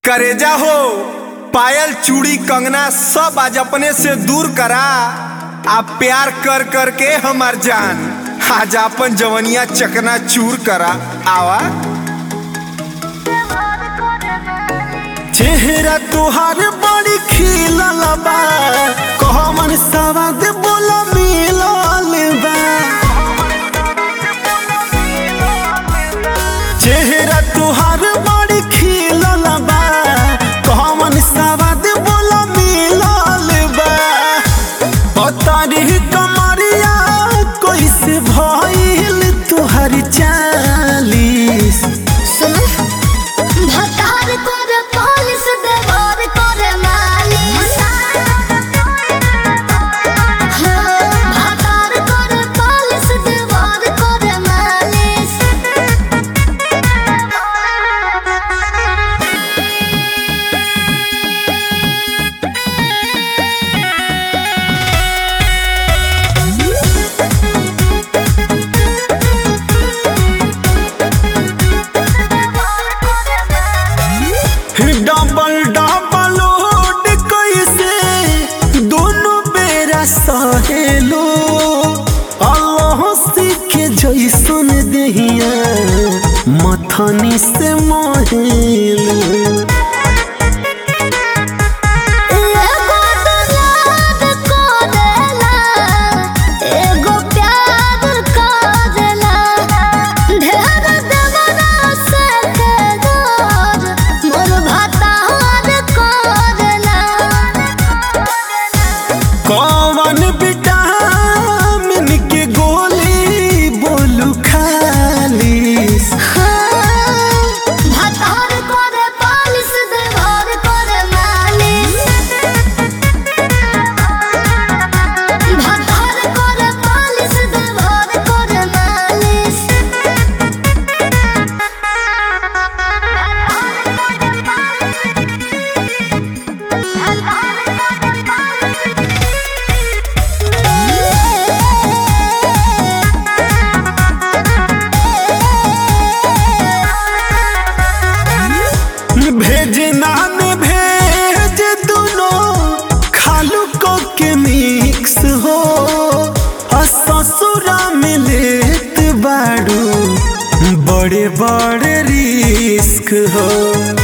करेजा हो पायल चूड़ी कंगना सब आज अपने से दूर करा आप प्यार कर कर के हमार जान आज अपन जवनिया चकना चूर करा आवा चेहरा तुहार बड़ी खिलल बा कहमन सवाद बोला मिलल बा चेहरा तुहार बड़ी खिलल बा कहमन सवाद बोला मिलल बा पतारी कमरिया कैसे भइल तुहार चालीस सुन भतार करे पालिस देवार करे मालिस हाँ, भतार करे पालिस देवार करे मालिस डबल डबल लोड कैसे दोनों बेरा सहेलो अल्लाह के जैसन दहिया मथनी से मोहेलो एगो दुलार करेला, एगो प्यार करेला। ढेर देवरा से केदार, मोर भतार करेला। कौन विटामिन के गोली बोलू खालीस हाँ, भतार करे पालिस, देवार करे मालिस। भतार करे पालिस, देवार करे मालिस। भेज नान भेज दोनों खालू को के मिक्स हो और ससुरा में लेत बाड़ू बड़े बड़े रिस्क हो